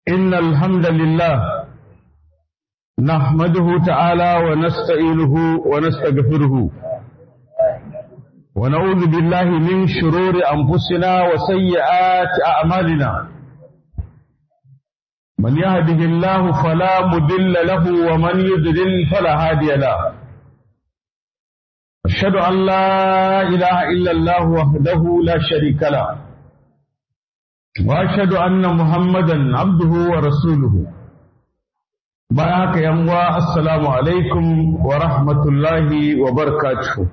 إن الحمد لله نحمده تعالى ونستعينه ونستغفره ونعوذ بالله من شرور أنفسنا وسيئات أعمالنا من يهده الله فلا مضل له ومن يضلل فلا هادي له أشهد أن لا إله إلا الله وحده لا شريك له واشهد ان محمدا عبده ورسوله بارك يا السلام عليكم ورحمه الله وبركاته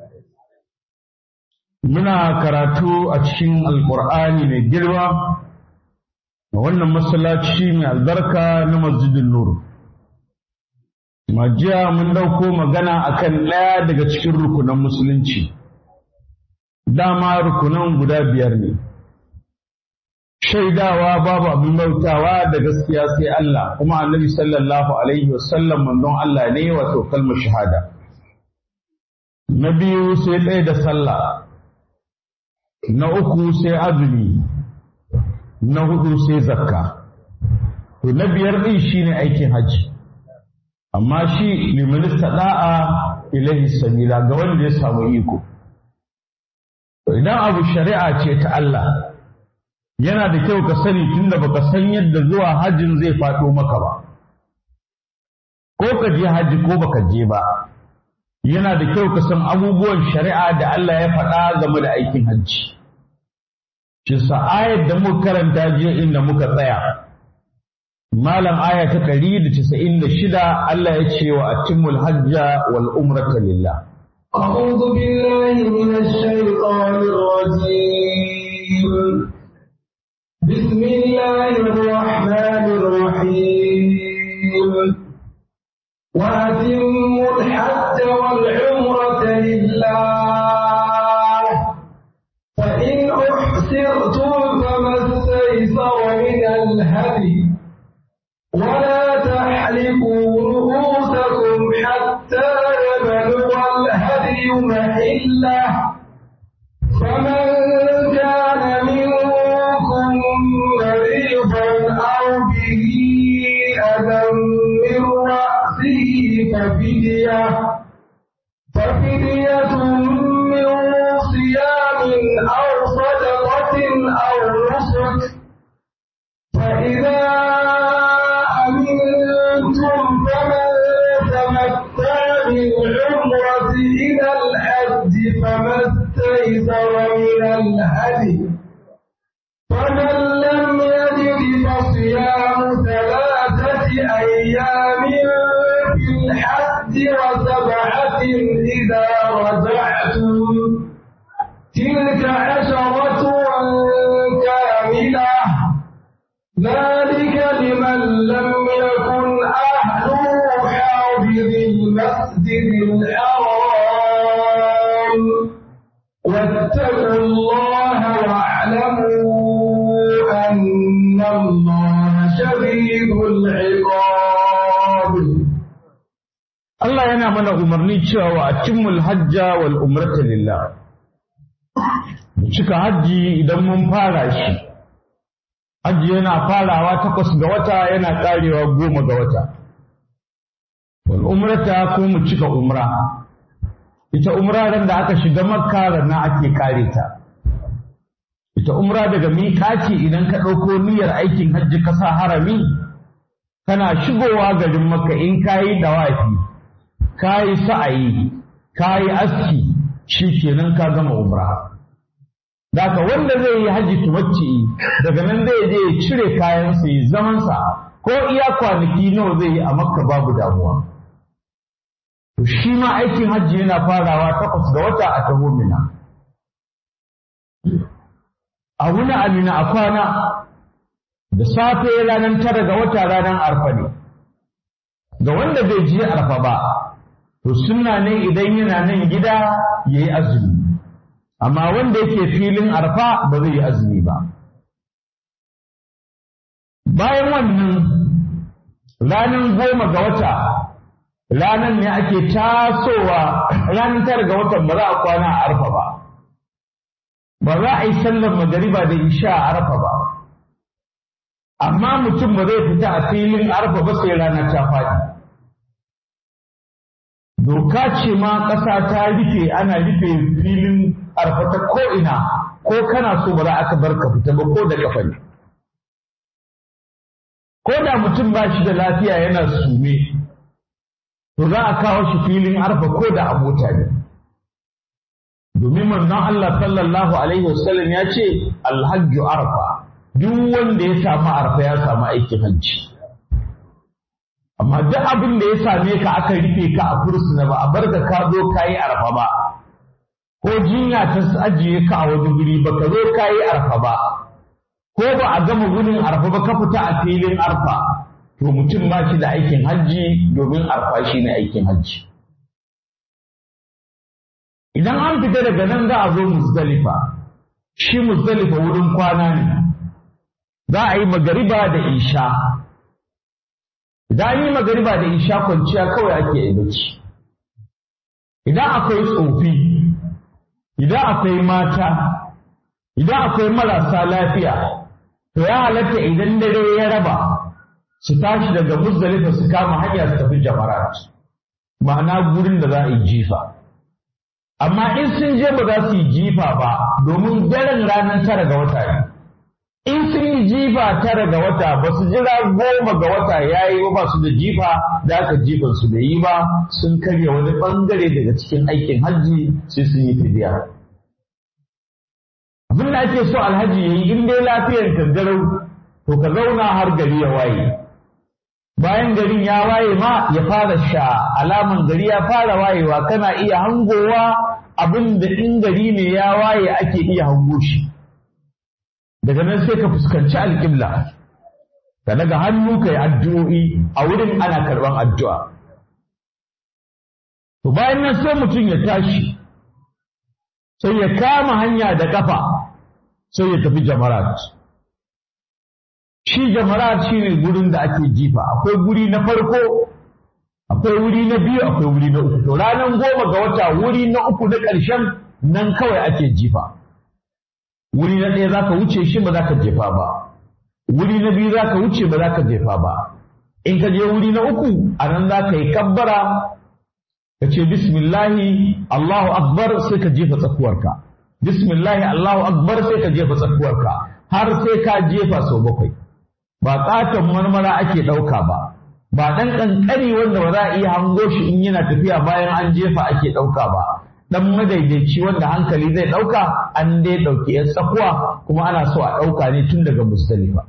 muna karatu a cikin alkur'ani mai girma a wannan masallaci mai albarka na masjidin nur majiya mun dauko magana akan ɗaya daga cikin rukunan musulunci dama rukunan guda biyar ne shaidawa babu abin bautawa da gaskiya sai Allah kuma annabi sallallahu alaihi wasallam manzon Allah ne wato kalmar shahada na biyu sai ɗaya da sallah na uku sai azumi na hudu sai zakka to na biyar ɗin shine aikin hajji amma shi liman da'a ilahi sabila ga wanda ya samu iko idan abu shari'a ce ta Allah yana da kyau ka sani tunda baka san yadda zuwa hajjin zai faɗo maka ba ko ka je hajji ko baka je ba yana da kyau ka san abubuwan shari'a da Allah ya faɗa game da aikin hajji shi ayat da muka karanta jiya inda muka tsaya malam aya ta ɗari da casa'in da shida Allah ya ce wa atimul hajja wal umrata lillah أعوذ بالله من الشيطان الرجيم بسم الله الرحمن الرحيم وأتموا الحج والعمرة لله فإن أحسرتم فما استيسر من الهدي ولا تحلقوا رؤوسكم حتى يبلغ الهدي محله فمن كان منكم مريضا أو به أذى من رأسه ففدية ففدية من صيام أو صدقة أو نسك فإذا أمنتم فمن تمتع بالعمرة إلى الحج فما استيسر من الهدي فمن لم يجد فصيام ثلاثة أيام في الحج وسبعة إذا رجعتم تلك عشرة كاملة ذلك لمن لم يكن أهله حاضر المسجد الحرام واتقوا الله واعلموا أن الله شديد العقاب Allah yana mana umarni cewa wa atimul hajja wal umrata lillah mu cika hajji idan mun fara shi hajji yana farawa takwas ga wata yana karewa goma ga wata wal umrata ko mu cika umra ita umra ran da aka shiga makka na ake kare ta ita umra daga miƙaci idan ka ɗauko niyyar aikin hajji ka sa harami kana shigowa garin makka in kayi dawafi kayi sa'ayi kayi aski shi kenan ka gama umra Daka wanda zai yi hajji tumacci daga nan zai je ya cire kayansa ya zamansa ko iya kwanaki nawa zai yi a makka babu damuwa. To shi ma aikin hajji yana farawa takwas ga wata a taho mina. A wuni amina a kwana da safe ranar tara ga wata ranar arfa ne. Ga wanda bai je arfa ba, to sunna ne idan yana nan gida ya yi azumi. amma wanda yake filin arfa ba zai yi azumi ba bayan wannan ranar goma ga wata ranar ne ake tasowa ranar tara ga watan ba za a kwana a arfa ba ba za a yi sallar magariba da isha a arfa ba amma mutum ba zai fita a filin arfa ba sai rana ta faɗi doka ce ma ƙasa ta rufe ana rufe filin arfa ta ko'ina ko kana so ba za aka bar ka fita ba ko da kafa ne ko da mutum ba shi da lafiya yana sume to za a kawo shi filin arfa ko da a mota ne domin manzon Allah sallallahu alaihi wasallam ya ce alhajju arfa duk wanda ya samu arfa ya samu aikin hajji amma duk abin da ya same ka aka rufe ka a fursuna ba a bar ka ka zo ka yi arfa ba ko jinya ta ajiye ka a wani guri ba ka zo ka yi arfa ba ko ba a gama gurin arfa ba ka fita a filin arfa to mutum ba shi da aikin hajji domin arfa shi ne aikin hajji idan an fita daga nan za a zo muzdalifa shi muzdalifa wurin kwana ne za a yi magariba da isha idan yi magariba da isha kwanciya kawai ake yi bacci idan akwai tsofi idan akwai mata idan akwai marasa lafiya to ya halatta idan dare ya raba su tashi daga muzdalifa su kama hanya su tafi jamarat ma'ana gurin da za a yi jifa amma in sun je ba za su yi jifa ba domin daren ranar tara ga wata ne in sun yi jifa tara ga wata ba su jira goma ga wata ya yi ba su da jifa da aka jifan su da yi ba sun karya wani bangare daga cikin aikin hajji sai sun yi fidiya abin da ake so alhaji ya yi in dai lafiyar kangarau to ka zauna har gari ya waye bayan garin ya waye ma ya fara sha alaman gari ya fara wayewa kana iya hangowa abin da in gari ne ya waye ake iya hango shi daga nan sai ka fuskanci alƙibla ka daga hannu ka yi addu'o'i a wurin ana karɓan addu'a to bayan nan sai mutum ya tashi sai ya kama hanya da ƙafa sai ya tafi jamarat shi jamarat shi ne gurin da ake jifa akwai guri na farko akwai wuri na biyu akwai wuri na uku to ranar goma ga wata wuri na uku na ƙarshen nan kawai ake jifa wuri na ɗaya za ka wuce shi ba za ka jefa ba wuri na biyu za ka wuce ba za ka jefa ba in ka je wuri na uku a nan za ka yi kabbara ka ce bismillahi Allahu akbar sai ka jefa tsakuwarka bismillahi Allahu akbar sai ka jefa tsakuwarka har sai ka jefa sau bakwai ba ƙaton marmara ake ɗauka ba ba ɗan ƙanƙani wanda ba za a iya hango shi in yana tafiya bayan an jefa ake ɗauka ba ɗan madaidaici wanda hankali zai ɗauka an dai ɗauki ‘yan tsakuwa kuma ana so a ɗauka ne tun daga musdalifa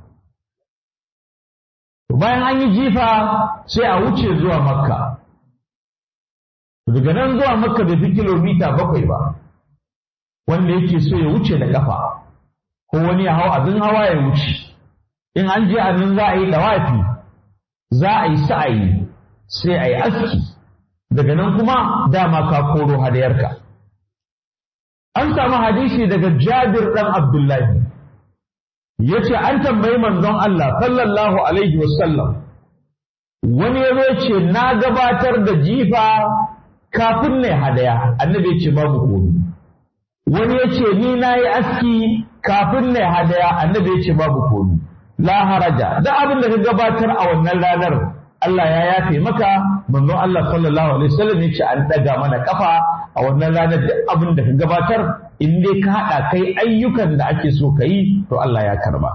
bayan an yi jifa sai a wuce zuwa makka daga nan zuwa makka bai fi kilomita bakwai ba wanda yake so ya wuce da ƙafa ko wani ya hau abin hawa ya wuce in an je a nan za a yi dawafi za a yi sa'ayi sai a yi aski daga nan kuma dama ka koro hadayarka an samu hadisi daga jabir ɗan abdullahi ya ce an tambayi manzon Allah sallallahu alaihi wasallam wani ya ce na gabatar da jifa kafin ne hadaya annabi ya ce babu komi wani ya ce ni na yi aski kafin ne hadaya annabi ya ce babu komi la haraja da abin da ka gabatar a wannan ranar Allah ya yafe maka manzon Allah sallallahu alaihi wasallam ya ce an daga mana kafa a wannan ranar duk abin da ka gabatar in dai ka haɗa kai ayyukan da ake so ka yi to Allah ya karba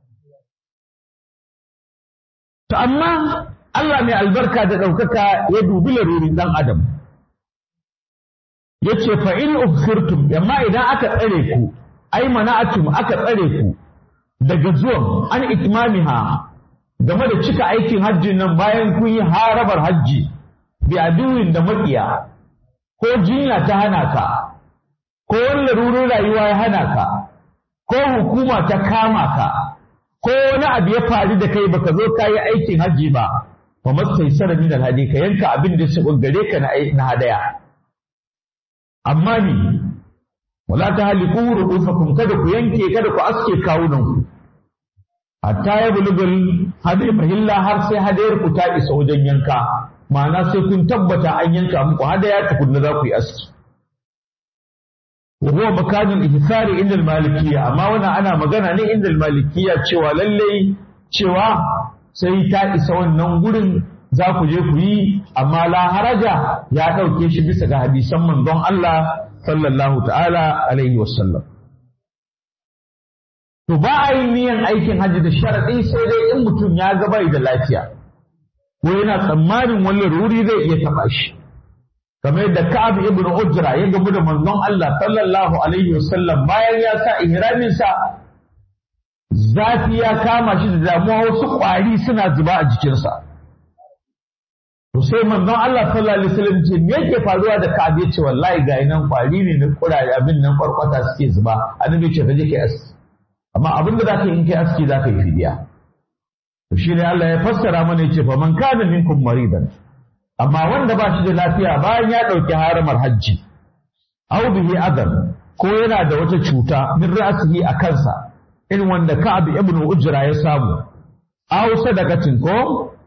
to amma Allah mai albarka da ɗaukaka ya dubi larurin ɗan adam ya ce fa in ufsirtum amma idan aka tsare ku ai mana'atum aka tsare ku daga zuwan an itmamiha game da cika aikin hajjin nan bayan kun yi harabar hajji bi aduwin da maƙiya ko jinya ta hana ka ko wani larurin rayuwa ya hana ka ko hukuma ta kama ka ko wani abu ya faru da kai baka zo ka yi aikin hajji ba fa masai sara min alhadi ka yanka abin da su gare ka na hadaya amma ni wala ta haliku ru'usakum kada ku yanke kada ku aske kawunan ku hatta ya bulugul hadai mahilla har sai hadayar ku ta isa wajen yanka ma'ana sai kun tabbata an yanka muku hadaya tukunna za ku yi aski wa huwa makanul ihsari inda malikiyya amma wannan ana magana ne inda malikiyya cewa lalle cewa sai ta isa wannan gurin za ku je ku yi amma la haraja ya ɗauke shi bisa ga hadisan manzon Allah sallallahu ta'ala alaihi wasallam to ba a yi niyan aikin hajji da sharaɗi sai dai in mutum ya ga bai da lafiya ko yana tsammanin wannan ruri zai iya taɓa shi kamar yadda Ka'ab ibn Ujra ya gamu da manzon Allah sallallahu alaihi wasallam bayan ya sa ihramin sa zafi ya kama shi da damuwa wasu ƙwari suna zuba a jikinsa to sai manzon Allah sallallahu alaihi wasallam ce me yake faruwa da Ka'ab ya ce wallahi ga nan ƙwari ne na kuraje abin nan kwarkwata suke zuba annabi ce ka je kai aski amma abin da zaka yi in kai aski zaka yi fidiya to shi ne Allah ya fassara mana yace fa man kana minkum maridan amma wanda ba shi da lafiya bayan ya ɗauki haramar hajji au bihi adam ko yana da wata cuta min ra'sihi a kansa irin wanda Ka'ab ibn Ujra ya samu aw sadaqatin ko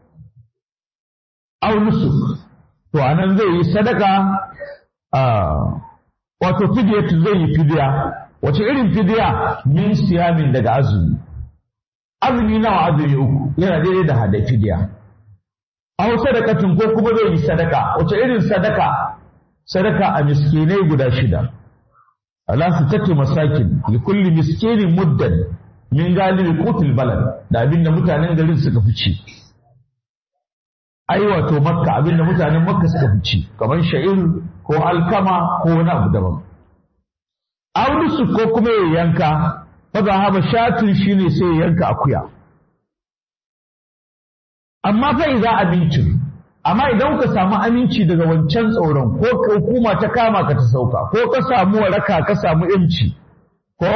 aw nusuk to anan zai yi sadaka a wato fidiyatu zai yi fidiya wace irin fidiya min siyamin daga azumi azumi nawa azumi uku yana daidai da hada fidiya aw sadaqatin ko kuma zai yi sadaka wace irin sadaka sadaka a miskinai guda shida ala sittati masakin li kulli miskinin muddan min galibi qutul balad da abinda mutanen garin suka fi ci ai wato makka abinda mutanen makka suka fi ci kamar sha'ir ko alkama ko wani abu daban audusu ko kuma ya yanka fa zahaba shatun shine sai ya yanka akuya amma fa idza abincin amma idan ka samu aminci daga wancan tsoron ko hukuma ta kama ka ta sauka ko ka samu waraka ka samu yanci ko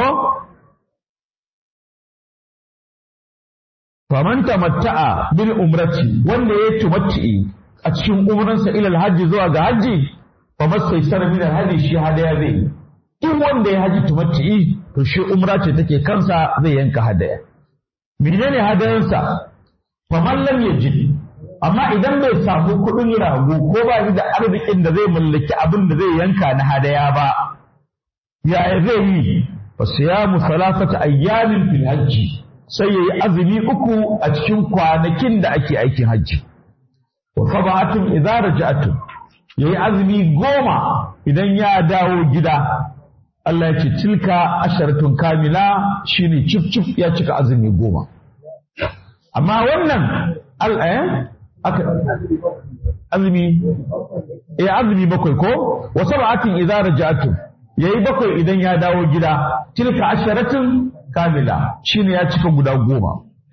faman tamatta'a bil umrati wanda ya tumatti a cikin umransa ila alhaji zuwa ga haji fa masaisar min alhaji shi hadaya zai duk wanda ya haji tumatti to shi umra ce take kansa zai yanka hadaya menene hadayansa faman lam yajid amma idan bai samu kuɗin rago ko ba shi da arzikin da zai mallaki abin da zai yanka na hadaya ba yaya zai yi fa siyamu salasata ayyamin fil hajji sai yayi azumi uku a cikin kwanakin da ake aikin hajji wa sab'atun idza raja'tum yayi azumi goma idan ya dawo gida Allah ya ce tilka asharatun kamila shine cif cif ya cika azumi goma amma wannan al'ayan aka azumi eh azumi bakwai ko wa sab'atin idza raja'tum yayi bakwai idan ya dawo gida tilka asharatun kamila shine ya cika guda goma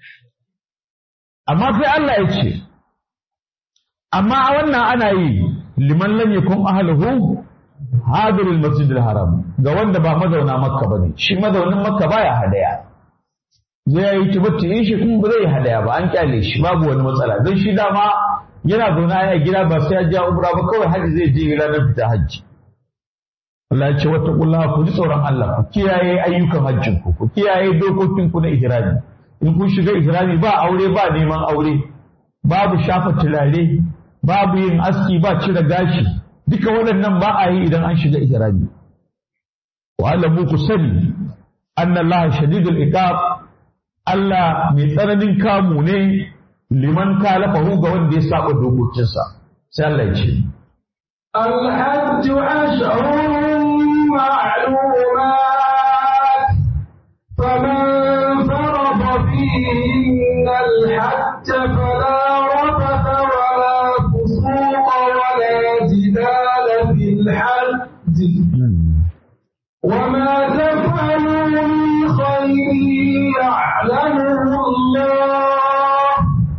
amma sai Allah ya ce amma a wannan ana yi liman lam yakun ahluhu hadirul masjidil haram ga wanda ba mazauna makka bane shi mazaunin makka baya hadaya zai yi tubatti in shi kuma ba zai hadaya ba an kyale shi babu wani matsala don shi dama yana zauna ya gida ba sai ya ja umra ba kawai haji zai je ranar fita hajji Allah ya ce wata kulla ku ji tsoron Allah ku kiyaye ayyukan hajjin ku ku kiyaye dokokin ku na ihrami in kun shiga ihrami ba aure ba neman aure babu shafa turare babu yin aski ba cire gashi duka waɗannan ba a yi idan an shiga ihrami wa alamu ku sani anna Allah shadidul iqab Allah mai tsananin kamu ne liman kalafahu ga wanda ya saba dokokinsa sai Allah ya ce الحج أشهر معلومات فمن فرض فيهن الحج فلا رفث ولا فسوق ولا جدال في الحج وما تفعلوا من خير يعلمه الله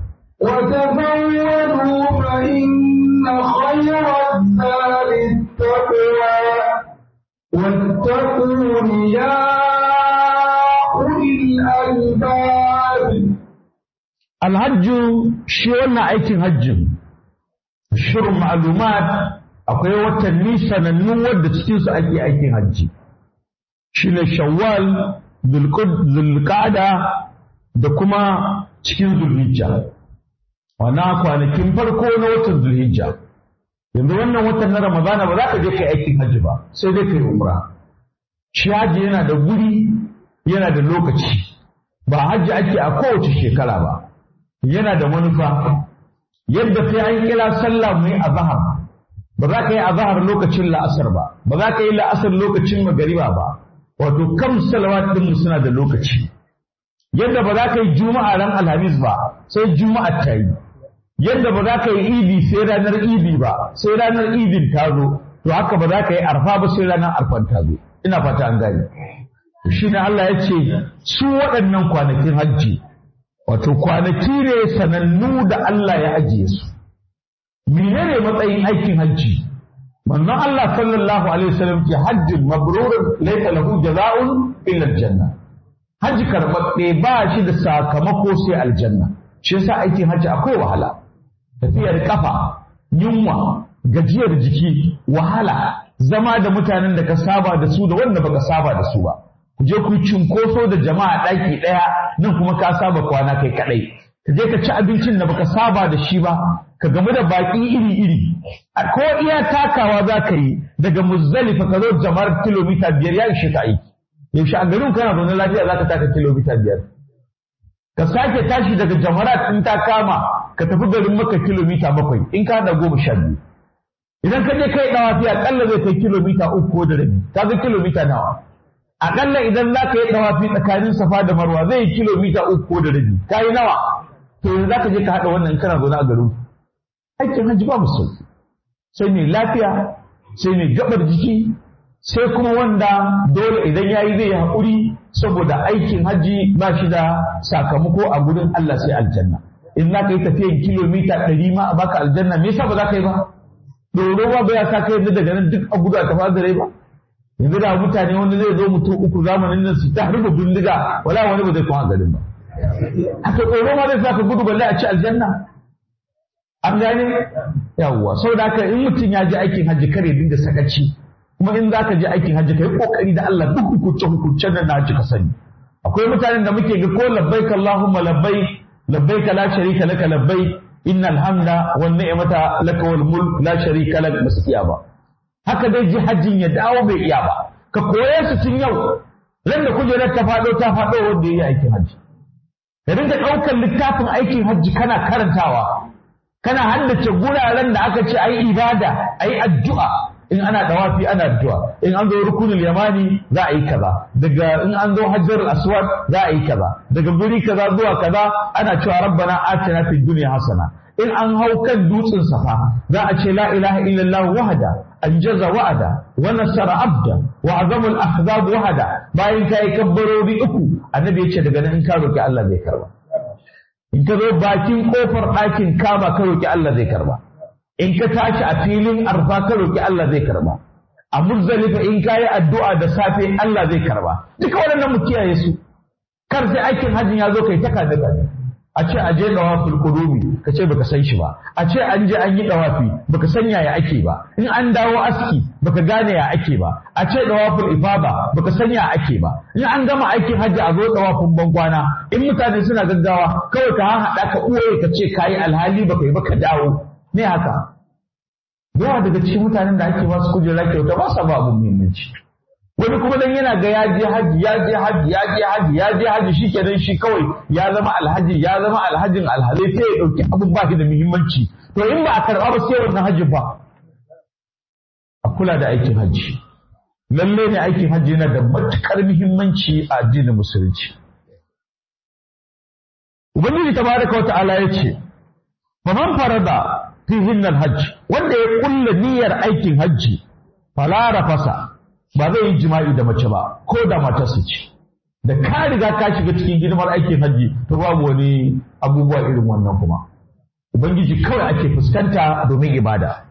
وتزودوا فإن خير الزاد التقوى واتقون يا أولي الألباب alhajju shi wannan aikin hajjin shirin ma'lumat akwai watanni sanannu wadda cikinsu ake aikin hajji shine shawwal zulqa'da da kuma cikin zulhijja wannan kwanakin farko na watan zulhijja yanzu wannan watan na ramadana ba za ka je kai aikin hajji ba sai dai kai umra shi hajji yana da guri yana da lokaci ba hajji ake a kowace shekara ba yana da manufa yadda sai an kira sallah mu yi azhar ba za ka yi azhar lokacin la'asar ba ba za ka yi la'asar lokacin magariba ba wato kam salawat din mu suna da lokaci yadda ba za ka yi juma'a ran alhamis ba sai juma'a ta yi yadda ba za ka yi idi sai ranar idi ba sai ranar idin ta zo to haka ba za ka yi arfa ba sai ranar arfan ta zo ina fata an gane shi ne Allah ya ce su waɗannan kwanakin hajji wato kwanaki ne sanannu da Allah ya ajiye su menene matsayin aikin hajji manzon Allah sallallahu alaihi wasallam ke hajjin mabrurun laysa lahu jaza'un illa aljanna hajji karɓaɓɓe ba shi da sakamako sai aljanna shi yasa aikin hajji akwai wahala tafiyar kafa yunwa gajiyar jiki wahala zama da mutanen da ka saba da su da wanda baka saba da su ba ku je ku cinkoso da jama'a ɗaki ɗaya nan kuma ka saba kwana kai kaɗai ka je ka ci abincin da baka saba da shi ba ka gamu da baƙi iri-iri a ko iya takawa za ka yi daga muzdalifa ka zo jama'ar kilomita biyar ya ishe ka aiki yaushe a garin kana zaune lafiya za ka taka kilomita biyar ka sake tashi daga jamarat in ta kama ka tafi garin maka kilomita bakwai in ka da goma sha biyu idan ka je kai dawafi akalla zai kai kilomita uku ko da rabi ka ga kilomita nawa akalla idan za ka yi dawafi tsakanin safa da marwa zai yi kilomita uku ko da rabi ka yi nawa to yanzu za ka je ka haɗa wannan kana zaune a garin aikin hajji ba sauki sai mai lafiya sai mai gabar jiki sai kuma wanda dole idan ya yi zai yi haƙuri saboda aikin hajji ba shi da sakamako a gudun Allah sai aljanna in za ka yi tafiyan kilomita ɗari ma a baka aljanna me yasa ba za ka yi ba doro ba bai sa ka yanzu daga nan duk a gudu a tafi da rai ba yanzu da mutane wani zai zo mutum uku zamanin nan su ta harba bindiga wala wani ba zai kuma garin ba haka tsoro ma zai sa ka gudu balle a ci aljanna an gane yawwa saboda haka in mutum ya ji aikin hajji kare dinga sakaci kuma in za ka je aikin hajji ka yi kokari da Allah duk hukunce hukuncen nan na hajji ka sani akwai mutanen da muke ga ko labbaik Allahumma labbaik labbaik la sharika laka labbaik innal hamda wan ni'mata laka wal mulk la sharika lak basu iya ba haka dai ji hajjin ya dawo bai iya ba ka koye su tun yau ran da kujerar ta fado ta fado wanda yayi aikin hajji ka dinga ɗaukar littafin aikin hajji kana karantawa kana haddace guraren da aka ce ayi ibada ayi addu'a in ana dawafi ana addu'a in an zo rukunul yamani za a yi kaza daga in an zo hajjarul aswad za a yi kaza daga guri kaza zuwa kaza ana cewa rabbana atina fid dunya hasana in an hau kan dutsen safa za a ce la ilaha illallah wahda anjaza wa'ada wa nasara abda wa azamul ahzab wahda bayan kai kabbarori uku annabi ya ce daga nan in ka roki Allah zai karba in ka zo bakin kofar ɗakin kama ka roki Allah zai karba in ka tashi a filin arfa ka roki Allah zai karba a muzdalifa in ka yi addu'a da safe Allah zai karba duka waɗannan mu kiyaye su kar sai aikin hajjin ya zo kai ta kada kada a ce a je dawaful qudumi ka ce baka san shi ba a ce an je an yi dawafi baka san yaya ake ba in an dawo aski baka gane ya ake ba a ce dawaful ifada baka san ya ake ba in an gama aikin hajji a zo dawafin bankwana in mutane suna gaggawa kawai ka haɗa ka uwaye ka ce kayi alhali baka yi baka dawo ne haka yawa daga cikin mutanen da ake basu kujera kyauta ba sa ba abu muhimmanci wani kuma dan yana ga ya je haji ya je haji ya je haji ya je haji shi kenan shi kawai ya zama alhaji ya zama alhajin alhalai sai ya dauki abun ba shi da muhimmanci to in ba a karba ba sai wannan hajji ba a kula da aikin hajji lalle ne aikin hajji yana da matukar muhimmanci a addinin musulunci ubangiji tabaraka wa ta'ala ya ce faman farada fihin hajji wanda ya kulla niyyar aikin hajji fala rafasa ba zai yi jima'i da mace ba ko da matarsa ce da ka riga ka shiga cikin hidimar aikin hajji to babu wani abubuwa irin wannan kuma ubangiji kawai ake fuskanta domin ibada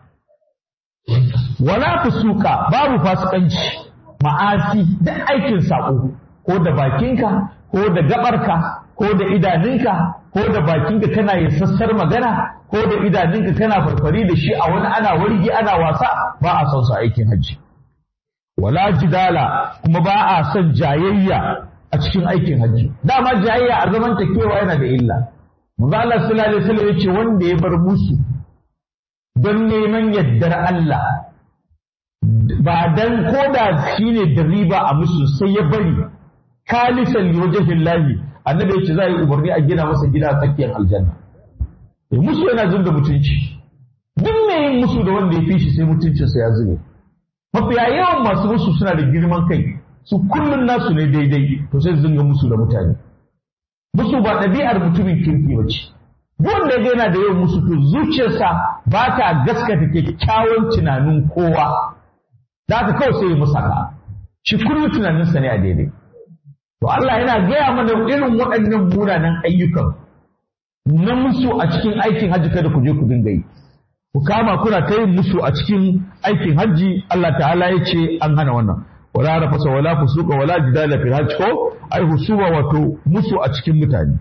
wala fusuka babu fasikanci ma'asi da aikin sako ko da bakinka ko da gabarka ko da idanunka ko da bakinka kana yin sassar magana ko da idanunka kana farfari da shi a wani ana wargi ana wasa ba a son su aikin hajji wala jidala kuma ba a son jayayya a cikin aikin hajji dama jayayya a zaman kewa yana da illa manzo Allah sallallahu alaihi wasallam yace wanda ya bar musu don neman yaddar Allah ba dan koda shine da riba a musu sai ya bari kalisan liwajhillahi annabi ya ce za a yi umarni a gina masa gida a tsakiyar aljanna eh musu yana zub da mutunci duk mai yin musu da wanda ya fi shi sai mutuncinsa ya zube mafiya yawan masu musu suna da girman kai su kullum nasu ne daidai to sai su dinga musu da mutane musu ba ɗabi'ar mutumin kirki ba ce duk wanda ya yana da yawan musu to zuciyarsa ba ta gaskata kyakkyawan tunanin kowa da haka kawai sai ya musaka shi kullum tunaninsa ne a daidai to Allah yana gaya mana irin waɗannan munanan ayyukan na musu a cikin aikin hajji kada ku je ku dinga yi ku kama kuna ta yin musu a cikin aikin hajji Allah ta'ala ya ce an hana wannan wala rafasa wala fusuka wala jidala fil hajj ko ai husuma wato musu a cikin mutane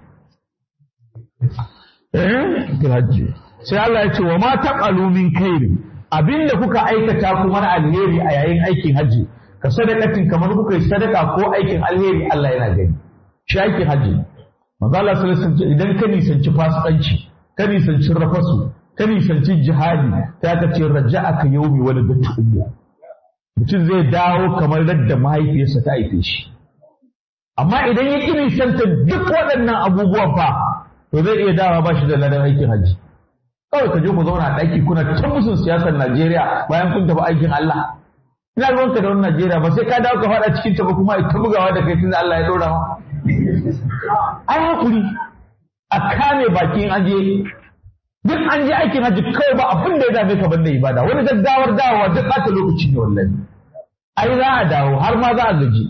eh fil hajj sai Allah ya ce wa ma taqalu min khairi abinda kuka aikata kuma na alheri a yayin aikin hajji ka sadakatin kamar kuka yi sadaka ko aikin alheri Allah yana gani shi aikin hajji manzo Allah sallallahu alaihi wasallam idan ka nisanci fasikanci ka nisanci rafasu ka nisanci jihadi ta ka ce raja'aka yawmi wani da ummu mutum zai dawo kamar yadda mahaifiyarsa ta haife shi amma idan ya ƙi nisanta duk waɗannan abubuwan fa to zai iya dawa ba shi da ladan aikin hajji kawai ka je ku zauna a ɗaki kuna ta musun siyasar Najeriya bayan kun tafi aikin Allah ina ruwanka da wani Najeriya ba sai ka dawo ka faɗa cikin ta ba kuma ita bugawa da kai tunda Allah ya ɗora ma ai hakuri a kame bakin aje duk an je aikin hajji kawai ba abin da ya dame ka banda ibada wani gaggawar dawowa duk ɓata lokaci ne wallahi ai za a dawo har ma za a gaji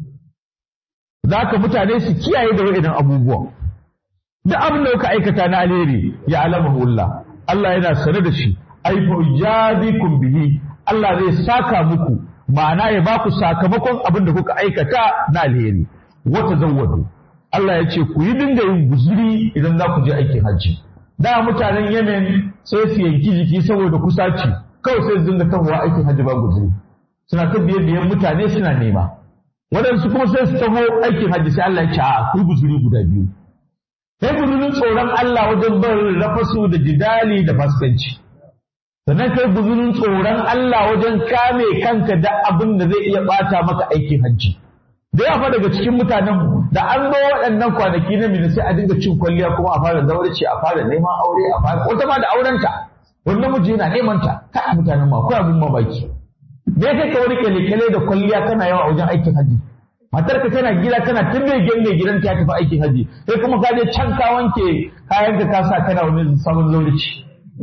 za ka mutane su kiyaye da wa'idan abubuwan duk abin da kuka aikata na alheri ya alamahu Allah Allah yana sane da shi ai fa ujadikum bihi Allah zai saka muku ma'ana ya ba ku sakamakon abin da kuka aikata na alheri wata zawwadu Allah ya ce ku yi dinga yin guzuri idan za ku je aikin hajji da mutanen Yemen sai su yanki jiki saboda kusaci kawai sai su dinga tahowa aikin hajji ba guzuri suna ta biye biyan mutane suna nema waɗansu kuma sai su taho aikin hajji sai Allah ya ce a ku guzuri guda biyu sai guzurin tsoron Allah wajen barin rafasu da jidali da fasikanci sannan kai guzurin tsoron Allah wajen kame kanka da abin da zai iya bata maka aikin hajji da yawa daga cikin mutanen da an zo waɗannan kwanaki na mina sai a dinga cin kwalliya kuma a fara zaurci a fara neman aure a fara wata ma da aurenta wani namiji yana neman ta kai mutanen ma akwai abin mamaki me kai ka wani kyale da kwalliya kana yawa a wajen aikin hajji matarka tana gida tana tun mai gyan mai gidan ta tafi aikin hajji sai kuma ka je can ka wanke kayan ka ka sa kana wani sabon zaurci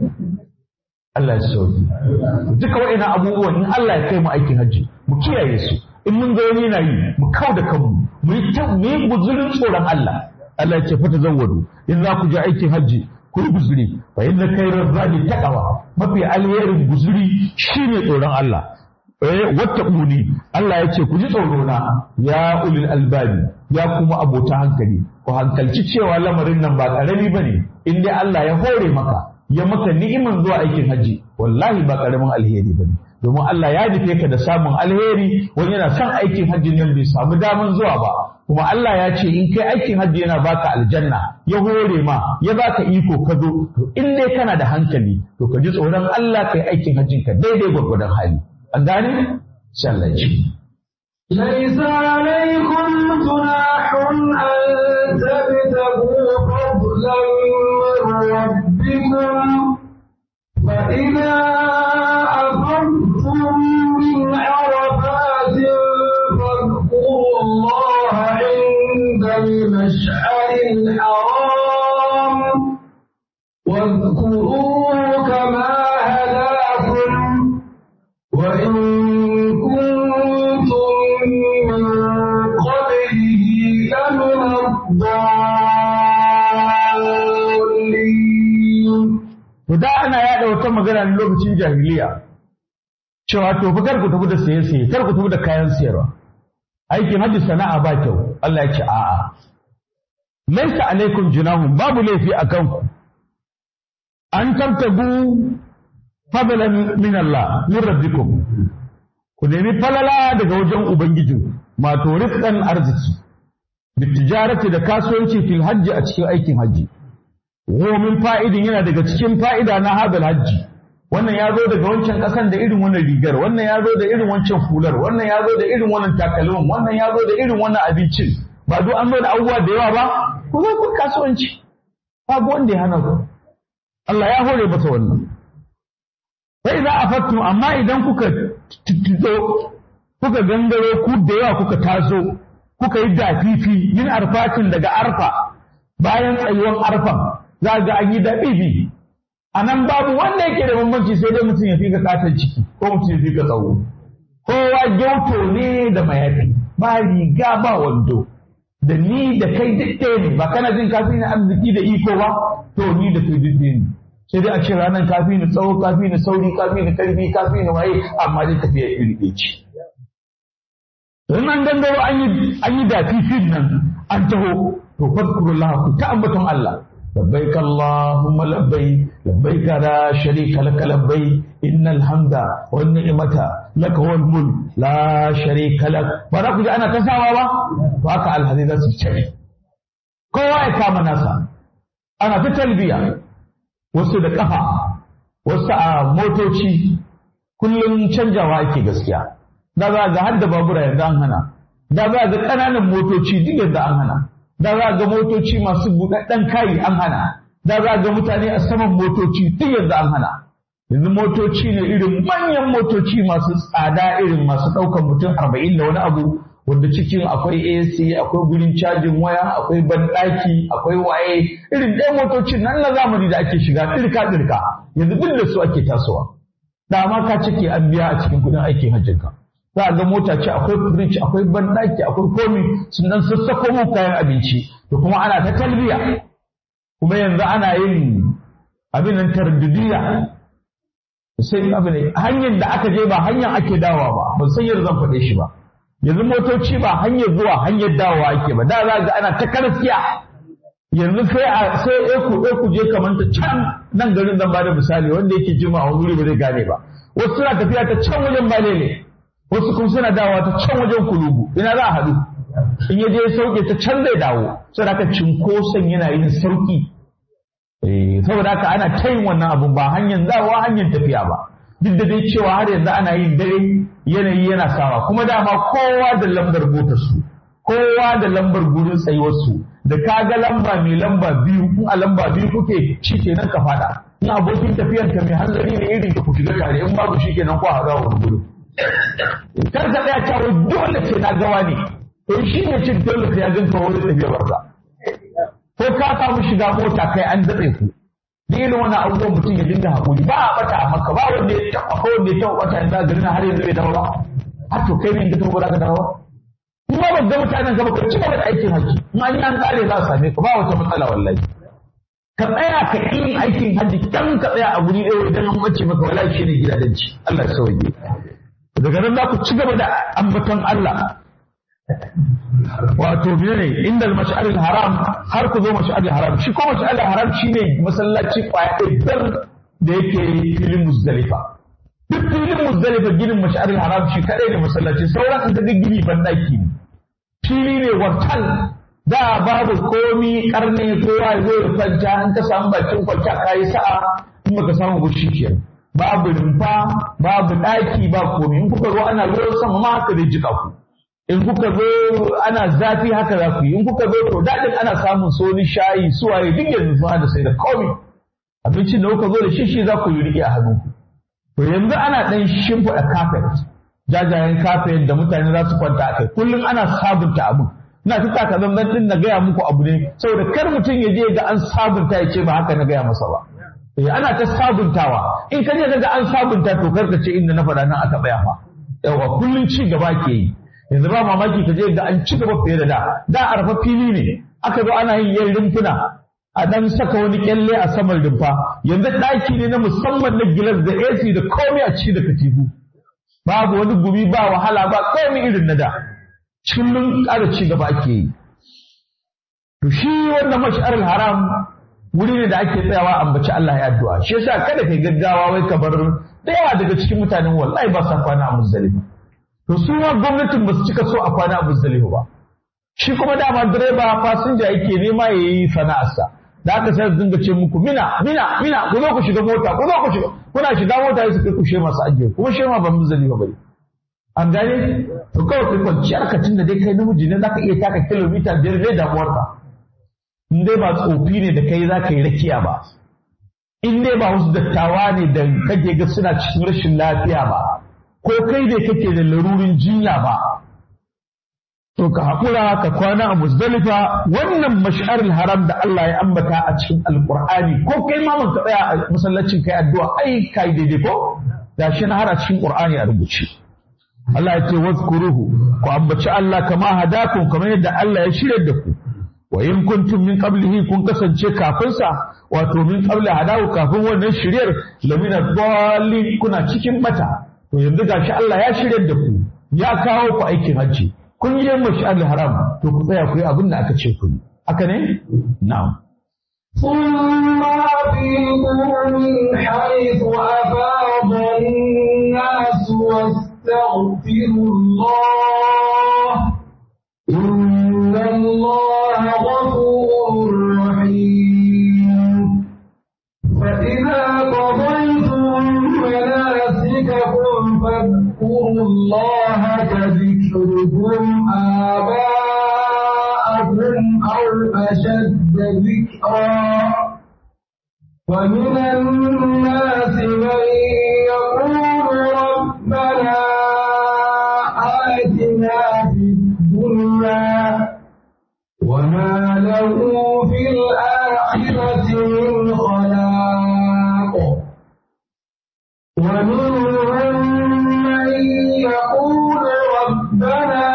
Allah ya sauki duka waɗannan abubuwan in Allah ya kai mu aikin hajji mu kiyaye su in mun ga wani yana yi mu kau da kanmu mu yi ta mu yi guzurin tsoron Allah Allah ya ce fata zawwadu in za ku je aikin hajji ku yi guzuri fa inna khairar zadi taqwa mafi alherin guzuri shine tsoron Allah eh wattaquni Allah ya ce ku ji tsoro na ya ulil albabi ya kuma abota hankali ku hankalci cewa lamarin nan ba karami bane in dai Allah ya hore maka ya maka ni'iman zuwa aikin haji wallahi ba karamin alheri bane domin Allah ya nufe ka da samun alheri wani yana son aikin hajji nan bai samu daman zuwa ba kuma Allah ya ce in kai aikin hajji yana baka aljanna ya hore ma ya baka iko ka zo to in dai kana da hankali to ka ji tsoron Allah kai aikin hajjin ka daidai gwargwadon hali an gane sai Allah ya ce ليس عليكم جناح أن تبتغوا فضلا من ربكم فإذا أفضتم من عرفات فاذكروا الله عند المشعر الحرام واذكروه كما هداكم وإن كنتم من قبله لمن الضالين To da ana yaɗa wata magana ne lokacin jahiliya cewa to fa kar ku tafi da saye saye kar ku tafi da kayan siyarwa aikin hajji sana'a ba kyau Allah ya ce a'a laisa alaikum junahum babu laifi a kanku an tabtagu fadlan min Allah min rabbikum ku nemi falala daga wajen ubangiji mato rizqan arziki bitijarati da kasuwanci fil hajji a cikin aikin hajji min fa'idin yana daga cikin fa'ida na hadal hajji wannan ya zo daga wancan ƙasan da irin wannan rigar wannan ya zo da irin wancan hular wannan ya zo da irin wannan takalmin wannan ya zo da irin wannan abincin ba duk an zo da abubuwa da yawa ba ku zo ku kasuwanci babu wanda ya hana ku Allah ya hore masa wannan sai za a fattu amma idan kuka tuttuzo kuka gangaro ku da yawa kuka taso kuka yi dafifi yin arfatin daga arfa bayan tsayuwan arfan za ga an yi dafifi a nan babu wanda yake da bambanci sai dai mutum ya fi ka katon ciki ko mutum ya fi ka tsawo kowa gyauto ne da mayafi ba riga ba wando da ni da kai duk ɗaya ne ba kana jin kafi na arziki da iko ba to ni da kai duk ɗaya ne sai dai a ce ranar kafi ni tsawo kafi ni sauri kafi ni karfi kafi ni waye amma dai tafiya iri ɗaya ce Don an gangaro an yi an yi dafifin nan an taho to fadkurullah ku ta ambaton Allah labbaik Allahumma labbai labbaik la sharika lak labbai innal hamda wan ni'mata lak wal mulk la sharika lak ba za ku ji ana ta sawa ba to haka alhazi za su ce kowa ya kama nasa ana ta talbiya wasu da kafa wasu a motoci kullum canjawa ake gaskiya da za ga har da babura yanzu an hana da za ga ƙananan motoci duk yanzu an hana da za ga motoci masu buɗaɗɗen kayi an hana da za ga mutane a saman motoci duk yanzu an hana yanzu motoci ne irin manyan motoci masu tsada irin masu ɗaukar mutum arba'in da wani abu wanda cikin akwai AC akwai gurin cajin waya akwai banɗaki akwai waye irin ɗaya motocin nan na zamani da ake shiga ɗirka ɗirka yanzu duk da su ake tasowa da ma ka cike an biya a cikin kuɗin aikin hajjinka za a ga mota ce akwai fridge akwai banɗaki akwai komi sun dan sassako mu kayan abinci da kuma ana ta talbiya kuma yanzu ana yin abin nan tarbidiya sai abin ne hanyar da aka je ba hanyar ake dawowa ba ban san yadda zan faɗe shi ba yanzu motoci ba hanyar zuwa hanyar dawowa ake ba da za ga ana ta karfiya yanzu sai a sai eku eku je kamar ta can nan garin zan bada misali wanda yake jima a wuri ba zai gane ba wasu suna tafiya ta can wajen balele wasu kuma suna dawowa ta can wajen kulubu ina za a haɗu in ya je ya sauke ta can zai dawo saboda haka cinkoson yana yin sauki saboda haka ana ta yin wannan abun ba hanyar zawa hanyar tafiya ba duk da dai cewa har yanzu ana yin dare yanayi yana sawa kuma dama kowa da lambar motar su kowa da lambar gurin tsayuwar su da ka ga lamba mai lamba biyu in a lamba biyu kuke shi kenan ka fada in abokin tafiyan ka mai hanzari ne irin ka ku shiga tare in babu shi kenan ko a haɗa wani gurin kar ka tsaya cewa dole sai na gawa ne to shi ne cin dole sai ya ganka wani tafiyar barza ko ka samu shiga mota kai an datse ku da irin wannan abubuwan mutum ya dinga haƙuri ba a bata a maka ba wanda ya taɓa ko wanda ya taɓa bata yanzu a garin har yanzu bai dawo ba har to kai ne in ka taɓa ba ka dawo in ba ga mutanen gaba ka ci gaba da aikin haji in an yi an ƙare za su same ka ba wata matsala wallahi ka tsaya ka yin aikin haji kan ka tsaya a guri ɗaya idan an mace maka wallahi shi ne gidajenci Allah ya sauke daga nan za ku ci gaba da ambaton Allah wato ne inda mash'aril haram har ku zo mash'aril haram shi ko mash'aril haram shine masallaci kwaya ɗaya da yake filin muzdalifa duk filin muzdalifa ginin mash'aril haram shi kadai ne masallaci sauran an ga gini bandaki ne fili ne wartal da babu komi karne kowa ya zo ya kwanta in ka samu bakin kwanta kayi sa'a in baka samu gushi kenan babu rumfa babu ɗaki ba komi in kuka zo ana ruwan sama ma haka zai jika ku in kuka zo ana zafi haka za ku yi in kuka zo to daɗin ana samun soni shayi suwaye duk yanzu sun hada sai da komi abincin da kuka zo da shi shi za ku yi riƙe a hannunku to yanzu ana ɗan shimfiɗa kafet jajayen kafet da mutane za su kwanta a kai kullum ana sabunta abin ina ta taka zanzan ɗin na gaya muku abu ne saboda kar mutum ya je ga an sabunta ya ce ba haka na gaya masa ba eh ana ta sabuntawa in ka je ga an sabunta to kar ka ce inda na faɗa nan aka tsaya fa yawa kullum ci gaba ke yi yanzu ba mamaki ka je ga an ci gaba fiye da da da arfa fili ne aka zo ana yin yan rumfuna a dan saka wani kyalle a saman rumfa yanzu ɗaki ne na musamman na gilas da AC da komai a ci da katifu babu wani gumi ba wahala ba komai irin na da kullum ƙara ci gaba ake yi to shi wannan mash'arul haram wuri ne da ake tsayawa ambaci Allah ya addu'a shi yasa kada kai gaggawa wai ka bar da yawa daga cikin mutanen wallahi ba sa kwana a muzdalifa to su ma gwamnatin ba su cika so a kwana a muzdalifa ba shi kuma dama direba fasinja yake nema ya yi sana'arsa da aka sai su dinga ce muku mina mina mina ku zo ku shiga mota ku zo ku shiga kuna shiga mota sai su kai ku shema su ajiye kuma shema ba muzdalifa bane an gane to kawai kai kwanciyar ka tunda dai kai namiji ne zaka iya taka kilomita biyar dai damuwar ka in dai ba tsofi ne da kai zaka yi rakiya ba in dai ba wasu dattawa ne da kake ga suna cikin rashin lafiya ba ko kai ne kake da larurin jinya ba to ka haƙura ka kwana a musdalifa wannan mash'aril haram da Allah ya ambata a cikin alƙur'ani ko kai ma mun ka tsaya a masallacin kai addu'a ai kai daidai ko da shi na har a cikin ƙur'ani a rubuce Allah ya ce wazkuruhu ku ambaci Allah kama hadakum kamar yadda Allah ya shirya da ku wa in kuntum min qablihi kun kasance kafin sa wato min qabla hadahu kafin wannan shiryar lamina dallin kuna cikin mata to yanzu gashi Allah ya shirya da ku ya kawo ku aikin hajji kun yi mashal haram to ku tsaya ku yi abin da aka ce ku yi haka ne na'am ثم أفيضوا من حيث أفاض الناس واستغفروا الله إن الله غفور رحيم فإذا قضيتم مناسككم فاذكروا الله كذكركم آباءكم أو أشد ذكرا ومن الناس من يقول ربنا آتنا في الدنيا وما له في الآخرة من خلاق ومنهم من يقول ربنا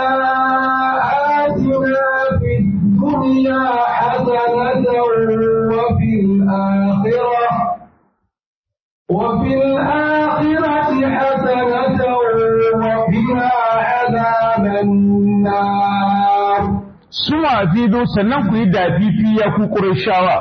آتنا في الدنيا حسنة وفي الآخرة وفي الآخرة حسنة وقنا عذاب النار suna fido sannan ku yi dafifi ya ku ƙurashawa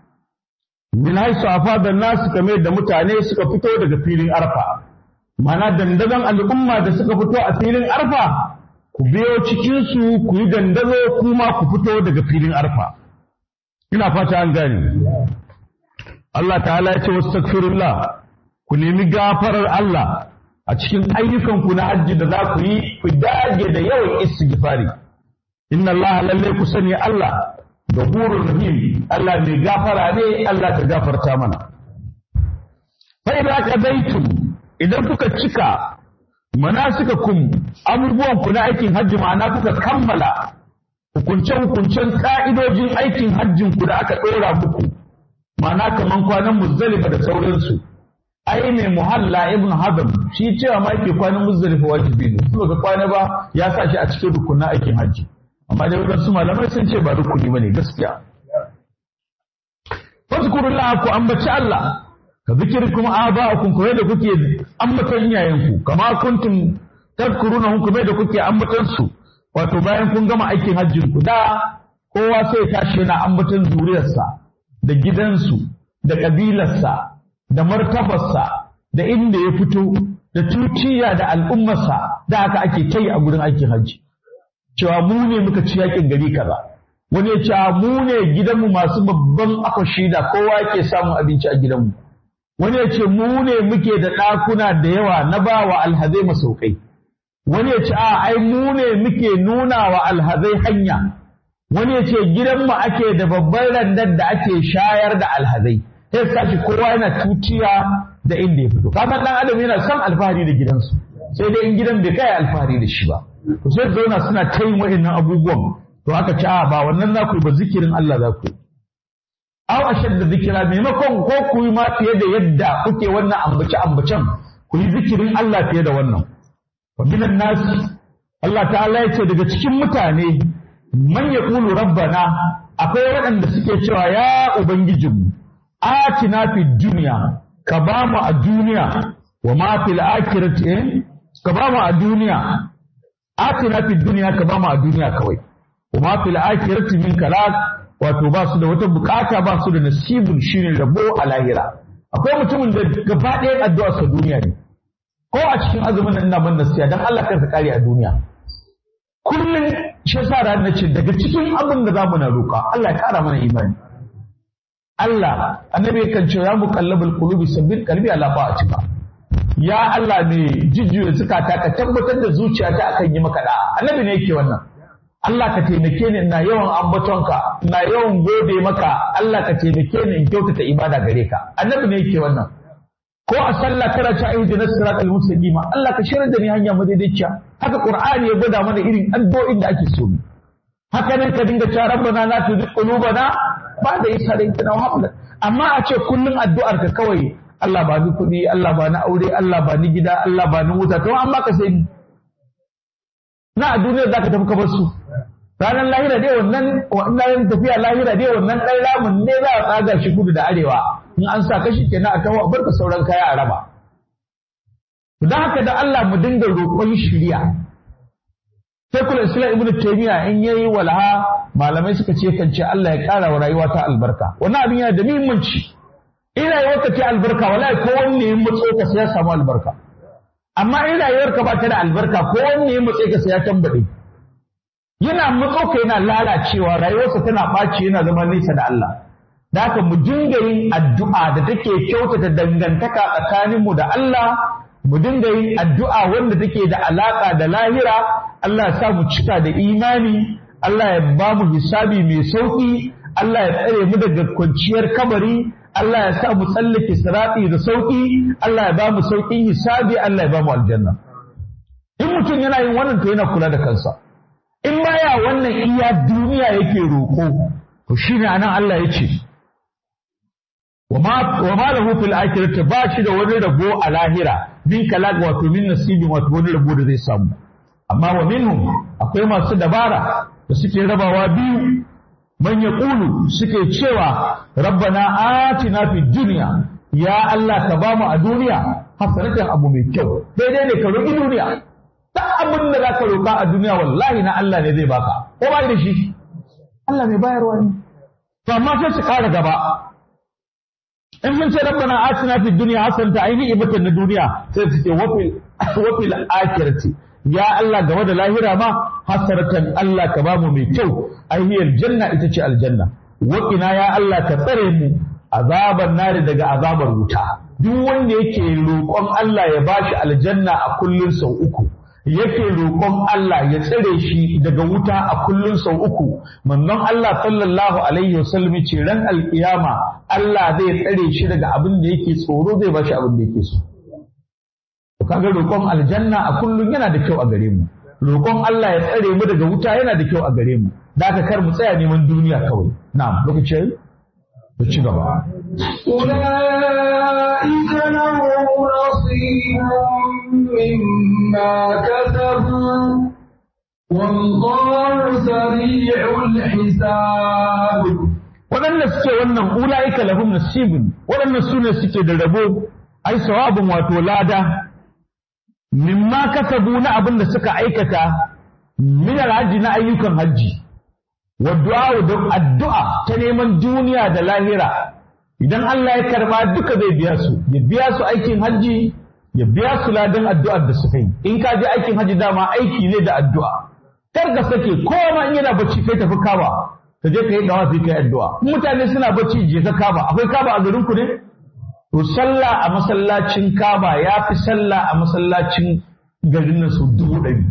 min haisu afadan nasu kamar da mutane suka fito daga filin arfa mana dandazon al'umma da suka fito a filin arfa ku biyo cikinsu ku yi dandazo kuma ku fito daga filin arfa ina fata an gane Allah ta'ala ya ce wastaghfirullah ku nemi gafarar Allah a cikin ayyukanku na hajji da za ku yi ku dage da yawan istighfari inna Allah lalle ku sani Allah gafurur rahim Allah mai gafara ne Allah ka gafarta mana fa idza qadaytum idan kuka cika manasikakum abubuwan ku na aikin hajji ma'ana kuka kammala hukunce hukuncen ka'idojin aikin hajjin ku da aka dora muku ma'ana kaman kwanan muzdalifa da sauransu ai mai muhalla ibn hazm shi cewa ma yake kwanan muzdalifa wajibi ne kuma ga kwana ba ya sa shi a cikin rukunin aikin hajji amma dai wadansu malamai sun ce ba rukuni bane gaskiya fazkurullah ku ambaci Allah ka zikirkum aba'akum kuma da kuke ambatan iyayenku kama kuntum tadkuruna kuma da kuke ambatan su wato bayan kun gama aikin hajjin ku da kowa sai tashi yana ambatan zuriyarsa da gidansu da kabilarsa da martabarsa da inda ya fito da tuciya da al'ummarsa da haka ake kai a gurin aikin hajji cewa mu ne muka ci yakin gari kaza wani ya ce mu ne gidanmu masu babban akwashi da kowa yake samun abinci a gidanmu wani ya ce mu ne muke da ɗakuna da yawa na ba wa alhazai masaukai wani ya ce a ai mu ne muke nuna wa alhazai hanya wani ya ce gidanmu ake da babban randar da ake shayar da alhazai sai sashi kowa yana tutiya da inda ya fito kamar dan adam yana son alfahari da gidansu sai dai in gidan bai kai alfahari da shi ba to sai zauna suna ta yin wa'annan abubuwan to aka ce a ba wannan za ku yi ba zikirin Allah za ku yi aw ashadda zikira maimakon ko ku yi ma fiye da yadda kuke wannan ambace ambacen ku yi zikirin Allah fiye da wannan wa minan nas Allah ta'ala ya ce daga cikin mutane man yaqulu rabbana akwai waɗanda suke cewa ya ubangijinmu atina fi duniya ka ba mu a duniya wa ma fil akhirati ka ba mu a duniya atina fi duniya ka ba mu a duniya kawai wa ma fil akhirati min kalak wato ba su da wata bukata ba su da nasibun shine rabo a lahira akwai mutumin da gaba ɗaya addu'a sa duniya ne ko a cikin azumin nan ina ban nasiya dan Allah kansa kare a duniya kullum shi yasa ran nace daga cikin abin da zamu na roƙa Allah ya kara mana imani Allah annabi kan ce ya muqallabul qulubi sabbin qalbi ala ta'atika ya Allah ne jujjuya zukata ka tabbatar da zuciyata akan yi maka da'a annabi ne yake wannan Allah ka taimake ni ina yawan ambatonka ina yawan gode maka Allah ka taimake ni in kyautata ibada gare ka annabi ne yake wannan ko a sallah kana ta ayyuka na siratal mustaqim Allah ka shirar da ni hanya madaidaiciya haka qur'ani ya gwada mana irin addu'o'in da ake so haka nan ka dinga cewa rabbana la tuzigh qulubana ba'da idh hadaytana wa hab lana amma a ce kullun addu'ar ka kawai Allah ba ni kuɗi Allah ba ni aure Allah ba ni gida Allah ba ni wuta to amma ka sai na a duniyar zaka tafi ka bar su ranar lahira dai wannan wannan tafiya lahira dai wannan ɗan ramin ne za a tsaga shi kudu da arewa in an sa kashi kenan a kawo a barka sauran kaya a raba don haka da Allah mu dinga roƙon shirya sai kula islam ibnu taymiya in yayi walha malamai suka ce kan ce Allah ya ƙara wa rayuwa ta albarka wannan abin yana da muhimmanci in rayuwarka ce albarka wallahi ko wanne ya matso ka sai ya samu albarka amma in rayuwarka ba ta da albarka ko wanne ya matso ka sai ya tambaɗe yana matso ka yana lalacewa rayuwarsa tana ɓaci yana zama nesa da Allah da haka mu dinga yin addu'a da take kyautata dangantaka tsakaninmu da Allah mu dinga yin addu'a wanda take da alaƙa da lahira Allah ya sa mu cika da imani Allah ya ba mu hisabi mai sauƙi Allah ya tsare mu daga kwanciyar kabari Allah ya sa mu tsallake sirati da sauƙi Allah ya ba mu sauƙin hisabi Allah ya ba mu aljanna in mutum yana yin wannan to yana kula da kansa in baya wannan iya duniya yake roƙo to shine anan Allah ya ce wa ma lahu fil akhirati ba shi da wani rabo a lahira min kalag wato min nasibi wato wani rabo da zai samu amma wa minhum akwai masu dabara da suke rabawa biyu man yaqulu suke cewa rabbana atina fid dunya ya Allah ka bamu a duniya hasanatan abu mai kyau daidai ne ka roki duniya duk abin da zaka roka a duniya wallahi na Allah ne zai baka ko ba da shi Allah mai bayarwa ne to amma sai su kara gaba in mun ce rabbana atina fid dunya hasanatan aini ibatan na duniya sai su ce wafil wafil akhirati ya Allah game da lahira ma hasaratan Allah ka bamu mai kyau aihiyar janna ita ce aljanna waƙina ya Allah ka tsare mu azabar nari daga azabar wuta duk wanda yake roƙon Allah ya bashi aljanna a kullun sau uku yake roƙon Allah ya tsare shi daga wuta a kullun sau uku manzon Allah sallallahu alaihi wasallam ce ran alkiyama Allah zai tsare shi daga abin da yake tsoro zai bashi abin da yake so kaga roƙon aljanna a kullum yana da kyau a gare mu roƙon Allah ya tsare mu daga wuta yana da kyau a gare mu da aka kar mu tsaya neman duniya kawai na'am lokaci ku ci gaba أولئك لهم نصيب مما كسبوا والله سريع الحساب waɗanda suke wannan ula'ika lahum nasibun waɗannan su ne suke da rabo ai sawabin wato lada mimma kasabu na abin da suka aikata min alhaji na ayyukan hajji wa du'a da addu'a ta neman duniya da lahira idan Allah ya karba duka zai biya su ya biya su aikin hajji ya biya su ladan addu'ar da suka yi in ka je aikin hajji dama aiki ne da addu'a kar ka sake kowa in yana bacci kai tafi kaba ka je ka yi dawa sai kai addu'a mutane suna bacci je ka kaba akwai kaba a garin ku ne To sallah a masallacin Kaba ya fi sallah a masallacin garin nan sau dubu ɗari.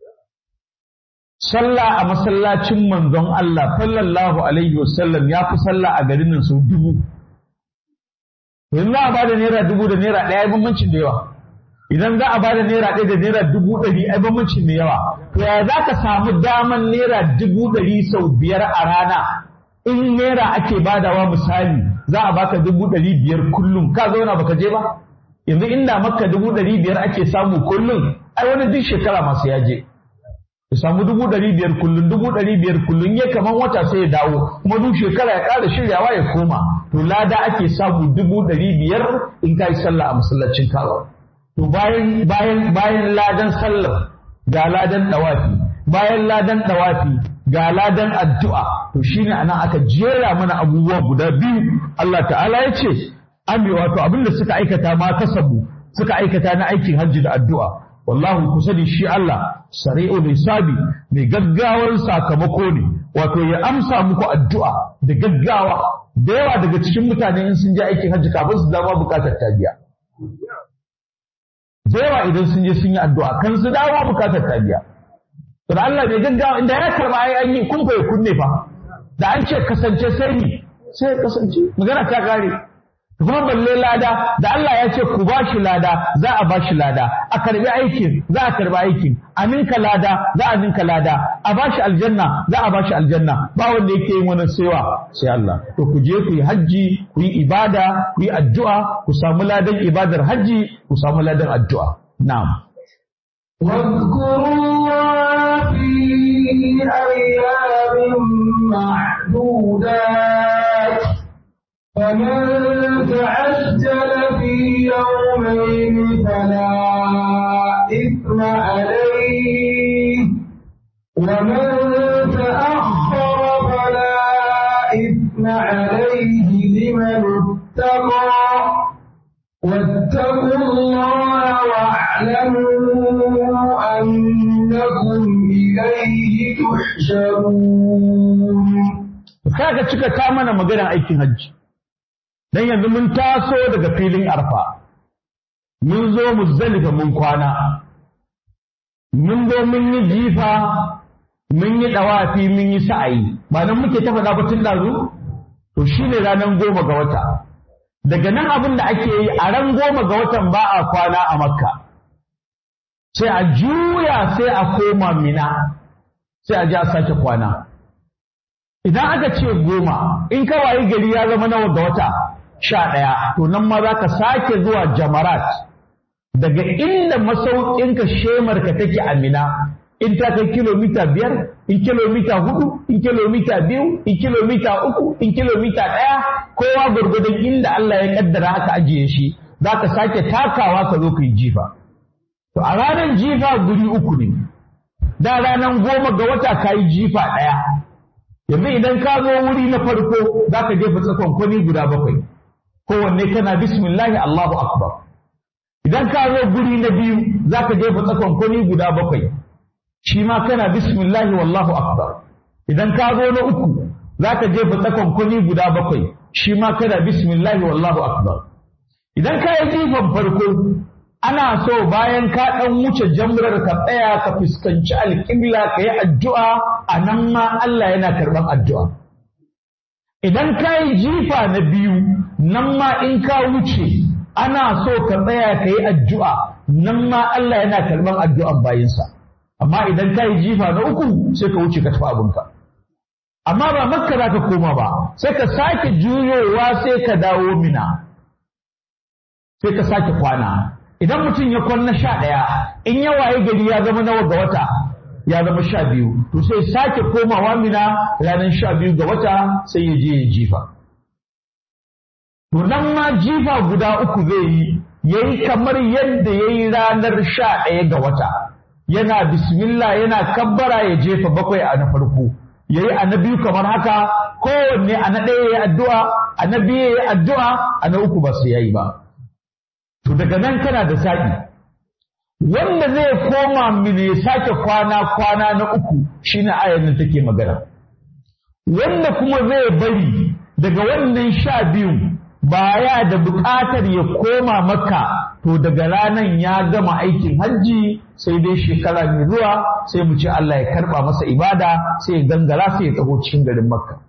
Sallah a masallacin manzon Allah sallallahu alaihi wasallam ya fi sallah a garin nan sau dubu. Yanzu za a ba da naira dubu da naira ɗaya ai bambancin da yawa. Idan za a ba da naira ɗaya da naira dubu ɗari ai bambancin da yawa. To ya za ka samu daman naira dubu ɗari sau biyar a rana in naira ake badawa misali za a baka dubu ɗari biyar kullum ka zauna baka je ba yanzu inda maka dubu ɗari biyar ake samu kullum ai wani duk shekara masu ya je ya samu dubu ɗari biyar kullum dubu ɗari biyar kullum ya kaman wata sai ya dawo kuma duk shekara ya ƙara shiryawa ya koma to lada ake samu dubu ɗari biyar in ka yi sallah a masallacin kawo to bayan bayan bayan ladan sallar ga ladan ɗawafi bayan ladan ɗawafi ga ladan addu'a to shine anan aka jera mana abubuwa guda biyu Allah ta'ala ya ce ami wato abinda suka aikata ma kasabu suka aikata na aikin hajji da addu'a wallahu kusa da shi Allah sari'ul hisabi mai gaggawar sakamako ne wato ya amsa muku addu'a da gaggawa da yawa daga cikin mutane in sun je aikin hajji kafin su dama bukatar ta biya da yawa idan sun je sun yi addu'a kan su dawo bukatar ta biya to da Allah bai gaggawa inda ya karba ai an yi kun fa kunne fa da an ce kasance sai ni sai kasance magana ta kare kuma balle lada da Allah ya ce ku bashi lada za a bashi lada a karbi aikin za a karbi aikin a ninka lada za a ninka lada a bashi aljanna za a bashi aljanna ba wanda yake yin wani sewa sai Allah to ku je ku yi hajji ku yi ibada ku yi addu'a ku samu ladan ibadar hajji ku samu ladan addu'a na'am واذكروا الله في أيام معدودات فمن تعجل في يومين فلا إثم عليه ومن تأخر فلا إثم عليه لمن اتقى واتقوا الله واعلموا أنكم إليه تحشرون kaga cika ta mana maganar aikin hajji dan yanzu mun taso daga filin arfa mun zo muzdalifa mun kwana mun zo mun yi jifa mun yi dawafi mun yi sa'ayi ba nan muke ta faɗa batun dazu to shine ranar goma ga wata daga nan abin da ake yi a ran goma ga watan ba a kwana a makka sai a juya sai a koma mina sai a ji a sake kwana idan aka ce goma in ka wayi gari ya zama nawa ga wata sha ɗaya to nan ma za ka sake zuwa jamarat daga inda masaukinka shemarka take a mina in ta kai kilomita biyar in kilomita hudu in kilomita biyu in kilomita uku in kilomita ɗaya kowa gwargwadon inda Allah ya kaddara aka ajiye shi za ka sake takawa ka zo ka yi jifa to a ranar jifa guri uku ne da ranar goma ga wata ka yi jifa ɗaya yanzu idan ka zo wuri na farko za ka jefa tsakon kwani guda bakwai kowanne kana bismillahi Allahu akbar idan ka zo guri na biyu za ka jefa tsakon kwani guda bakwai shi ma kana bismillahi wallahu akbar idan ka zo na uku za ka jefa tsakon kwani guda bakwai shi ma kana bismillahi wallahu akbar idan ka yi jifan farko ana so bayan ka ɗan wuce jamrar ka tsaya ka fuskanci alƙibla ka yi addu'a a nan ma Allah yana karɓar addu'a. Idan ka yi jifa na biyu nan ma in ka wuce ana so ka tsaya ka yi addu'a nan ma Allah yana karɓar addu'an bayinsa. Amma idan ka yi jifa na uku sai ka wuce ka tafi abinka. Amma ba makka za ka koma ba, sai ka sake juyowa sai ka dawo mina. Sai ka sake kwana. idan mutum ya kwanna sha ɗaya in ya waye gari ya zama nawa ga wata ya zama sha biyu to sai sake komawa mina ranar sha biyu ga wata sai ya je ya jifa to nan ma jifa guda uku zai yi ya yi kamar yadda ya yi ranar sha ɗaya ga wata yana bismillah yana kabbara ya jefa bakwai a na farko ya yi a na biyu kamar haka kowanne a na ɗaya ya yi addu'a a na biyu ya yi addu'a a na uku ba su yayi ba To daga nan kana da saƙi. Wanda zai koma mini ya sake kwana-kwana na uku shine ayar da take magana. Wanda kuma zai bari daga wannan sha biyun baya da buƙatar ya koma maka to daga ranan ya gama aikin hajji sai dai shekara mai zuwa sai mu ce Allah ya karɓa masa ibada sai ya gangara sai ya taho cikin garin makka.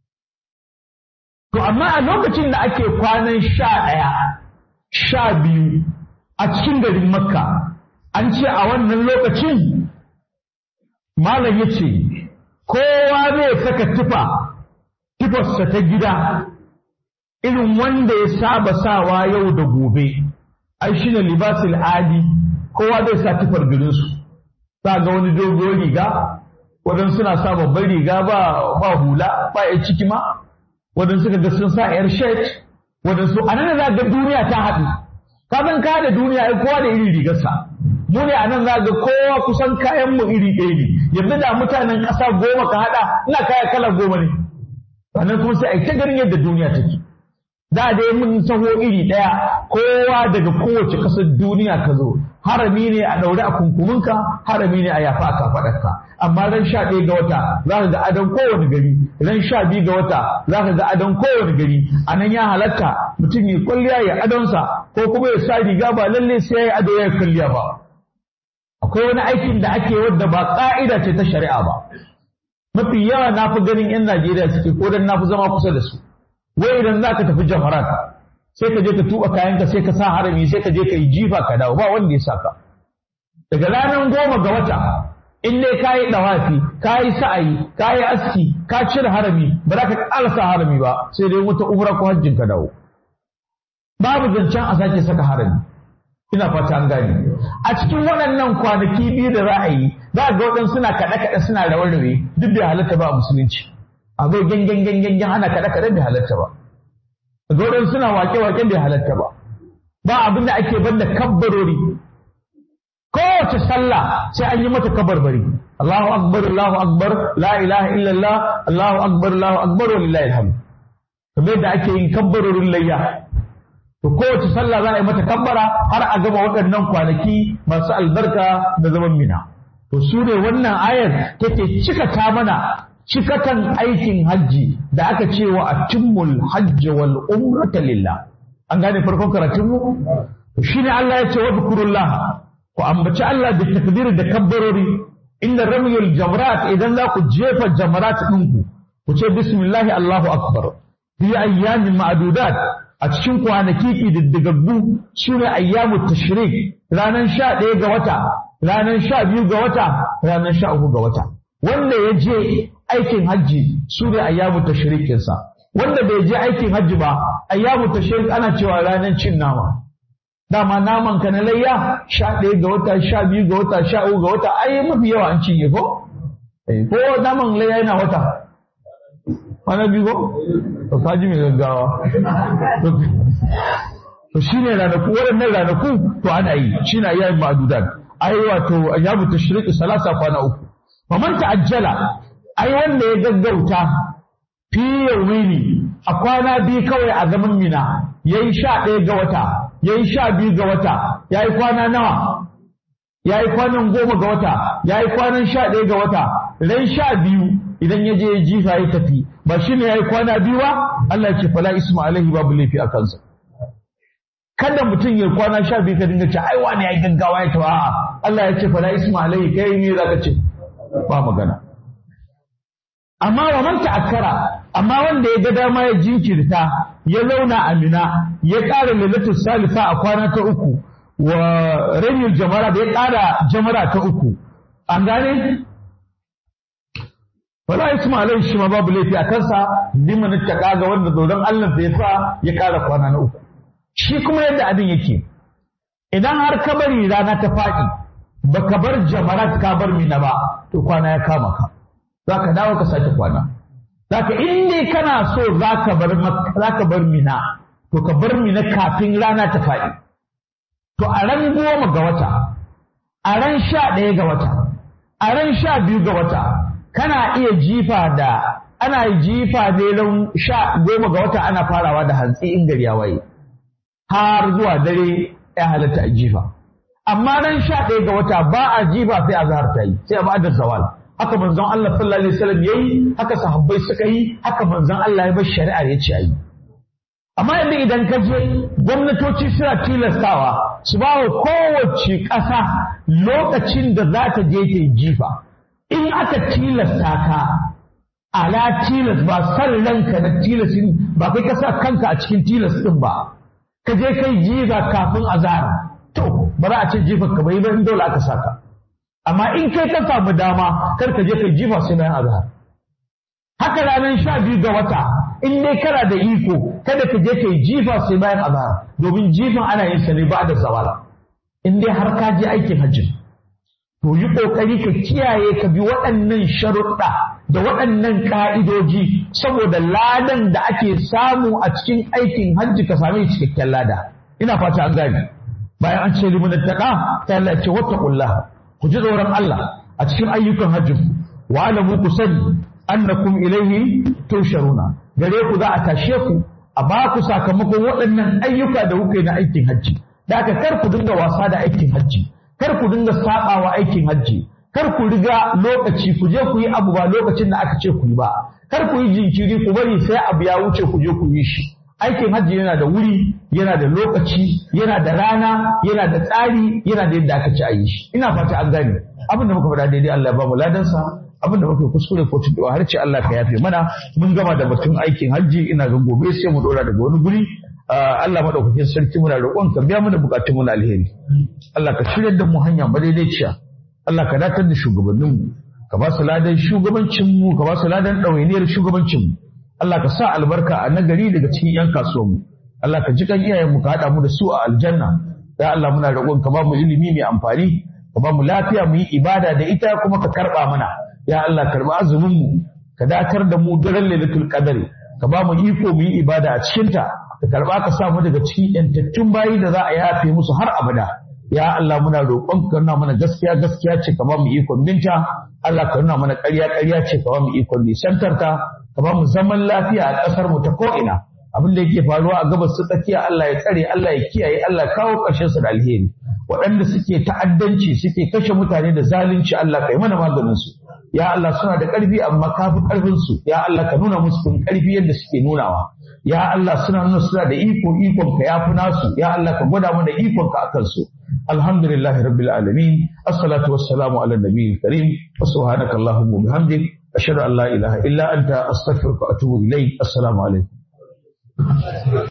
To amma a lokacin da ake kwanan sha ɗaya sha biyu a cikin garin makka an ce a wannan lokacin malam ya ce kowa zai saka tufa tufarsa ta gida irin wanda ya saba sawa yau da gobe ai shi ne libasul adi kowa zai sa tufar garinsu za ga wani dogon riga waɗansu suna sa babban riga ba ba hula ba ya ciki ma waɗansu ga sun sa yar shirt waɗansu a nan za ga duniya ta haɗu ka san ka da duniya ai kowa da irin rigarsa mu ne a nan za ga kowa kusan kayan mu iri ɗaya ne yanzu da mutanen ƙasa goma ka haɗa ina kaya kala goma ne sannan kuma sai a ta ganin yadda duniya take da dai mun taho iri ɗaya kowa daga kowace ƙasar duniya ka zo harami ne a ɗaure a kunkuminka harami ne a yafa a kafaɗarka amma ran sha ɗaya ga wata za ka ga adon kowane gari ran sha biyu ga wata za ka ga adon kowane gari a nan ya halatta mutum ya kwalliya ya adonsa ko kuma ya sa riga ba lalle sai ya yi ado ya kwalliya ba akwai wani aikin da ake wadda ba ƙa'ida ce ta shari'a ba mafi yawa na fi ganin 'yan Najeriya suke ko dan na fi zama kusa da su wai idan za ka tafi jamarat sai ka je ka tuba kayanka sai ka sa harami sai ka je ka yi jifa ka dawo ba wanda ya saka daga ranar goma ga wata in dai ka yi ɗawafi ka yi sa'ayi ka yi aski ka cire harami ba za ka ƙara sa harami ba sai dai wata umra ko hajjin ka dawo babu zancen a sake saka harami ina fata an gane a cikin waɗannan kwanaki biyu da za a yi za ga waɗansu suna kaɗe-kaɗe suna rawe-rawe duk bai halatta ba a musulunci a zo gangan gangan ana kaɗe-kaɗe bai halatta ba ga waɗansu suna wake-wake bai halatta ba ba abin da ake banda kabbarori kowace sallah sai an yi mata kabarbari Allahu akbar Allahu akbar la ilaha illallah Allahu akbar Allahu akbar walillahi alhamd kamar yadda ake yin kabbarorin layya to kowace sallah za a yi mata kabbara har a gama waɗannan kwanaki masu albarka da zaman mina to su ne wannan ayar take cikata mana cikatan aikin hajji da aka ce wa atimmul hajji wal umrata lillah an gane farkon karatun mu shine Allah ya ce wa zikrullah ku ambaci Allah da takbir da kabbarori inda ramyul jamrat idan za ku jefa jamrat ɗinku ku ce bismillahi Allahu akbar fi ayyamin ma'dudat a cikin kwanaki ƙididdigaggu su ne ayyamu tashrik ranar sha ɗaya ga wata ranar sha biyu ga wata ranar sha uku ga wata wanda ya je aikin hajji su ne ayyamu tashrikinsa wanda bai je aikin hajji ba ayyamu tashrik ana cewa ranar cin nama dama naman ka na layya sha ɗaya ga wata sha biyu ga wata sha uku ga wata ai mafi yawa an cinye ko ko naman layya yana wata kwana biyu ko to kaji mai gaggawa to shine ranaku waɗannan ranaku to ana yi shine ayyamin ma'dudat ai wato ayyamu tashriqi salasa kwana uku faman ta'ajjala ai wanda ya gaggauta fi yawmini a kwana biyu kawai a zaman mina yayi sha ɗaya ga wata yayi sha biyu ga wata yayi kwana nawa yayi kwanan goma ga wata yayi kwanan sha ɗaya ga wata ran sha biyu idan ya je ya jifa ya tafi ba shi ne ya yi kwana biyu ba Allah ya ce fala isma alaihi babu laifi a kansa kada mutum ya kwana sha biyu ka dinga ce ai wani ya yi gaggawa ya tawa a'a Allah ya ce fala isma alaihi kai ne zaka ce ba magana amma wa man ta'akkara amma wanda ya ga dama ya jinkirta ya zauna a mina ya ƙara lailatul salisa a kwana ta uku wa ranyul jamara da ya ƙara jamara ta uku an gane wala isma alai shi ma babu laifi a kansa liman ittaqa ga wanda dodon Allah da ya sa ya ƙara kwana na uku shi kuma yadda abin yake idan har ka bari rana ta faɗi baka bar jamarat ka bar mina ba to kwana ya kama ka zaka dawo ka sake kwana zaka in dai kana so zaka bar zaka bar mina to ka bar mina kafin rana ta faɗi to a ran goma ga wata a ran sha ɗaya ga wata a ran sha biyu ga wata kana iya jifa da ana jifa ne ran sha goma ga wata ana farawa da hantsi in gari ya waye har zuwa dare ya halatta a jifa amma ran sha ɗaya ga wata ba a jifa sai azhar ta yi sai a ba'da zawal haka manzon Allah sallallahu alaihi wasallam yayi haka sahabbai suka yi haka manzon Allah ya bar shari'a ya ce ayi amma yanzu idan ka je gwamnatoci suna tilastawa su ba wa kowace ƙasa lokacin da za ta je ta yi jifa in aka tilasta ka ala tilas ba san ranka na tilasin ba kai ka sa kanka a cikin tilas din ba ka je kai jifa kafin azara to ba za a ce jifar ka bai ba in dole aka saka amma in kai ka samu dama kar ka je kai jifa sai bayan azhar haka ranar sha biyu ga wata in dai kana da iko kada ka je kai jifa sai bayan azhar domin jifan ana yin sa ne ba da zawala in dai har ka je aikin hajji to yi kokari ka kiyaye ka bi waɗannan sharuɗa da waɗannan ka'idoji saboda ladan da ake samu a cikin aikin hajji ka same cikakken lada ina fata an gane bayan an ce liman taqa ta Allah ya ce wattaqullah ku ji tsoron Allah a cikin ayyukan hajji wa alamu ku sani annakum ilaihi tusharuna gare ku za a tashe ku a ba ku sakamakon waɗannan ayyuka da kuka yi na aikin hajji da aka kar ku dinga wasa da aikin hajji kar ku dinga sabawa aikin hajji kar ku riga lokaci ku je ku yi abu ba lokacin da aka ce ku yi ba kar ku yi jinkiri ku bari sai abu ya wuce ku je ku yi shi aikin hajji yana da wuri yana da lokaci yana da rana yana da tsari yana da yadda aka ci a yi shi ina fata an gane abin da muka faɗa daidai Allah ya ba mu ladansa abin da muka kuskure ko tuntuɓa har ce Allah ka yafe mana mun gama da batun aikin hajji ina ga gobe sai mu dora daga wani guri Allah madaukakin sarki muna roƙon ka biya mana bukatun mu na alheri Allah ka shirya da mu hanya madaidaiciya Allah ka datar da shugabannin mu ka ba su ladan shugabancin mu ka ba su ladan ɗawainiyar shugabancin mu Allah ka sa albarka a nagari daga cikin yan kasuwan mu Allah ka ji kan iyayen mu ka haɗa mu da su a aljanna ya Allah muna roƙon ka ba mu ilimi mai amfani ka ba mu lafiya mu yi ibada da ita kuma ka karɓa mana ya Allah karɓi azumin mu ka datar da mu daren lailatul qadari ka ba mu iko mu yi ibada a cikin ta ka karɓa ka sa mu daga cikin yantattun bayi da za a yafe musu har abada ya Allah muna roƙon ka nuna mana gaskiya gaskiya ce ka ba mu ikon binta Allah ka nuna mana ƙarya ƙarya ce ka ba mu ikon nisantar ta ka ba mu zaman lafiya a ƙasar mu ta ko'ina abin da yake faruwa a gabas ta tsakiya Allah ya tsare Allah ya kiyaye Allah ya kawo ƙarshen su da alheri waɗanda suke ta'addanci suke kashe mutane da zalunci Allah ka yi mana maganin su ya Allah suna da ƙarfi amma ka fi ƙarfin su ya Allah ka nuna musu kun ƙarfi yadda suke nunawa ya Allah suna nuna suna da iko ikon ka yafi nasu ya Allah ka gwada mana ikon ka akan su alhamdulillahi rabbil alamin assalatu wassalamu ala nabiyil karim wa subhanaka allahumma bihamdik ashhadu an la ilaha illa anta astaghfiruka wa atubu ilayk assalamu alaikum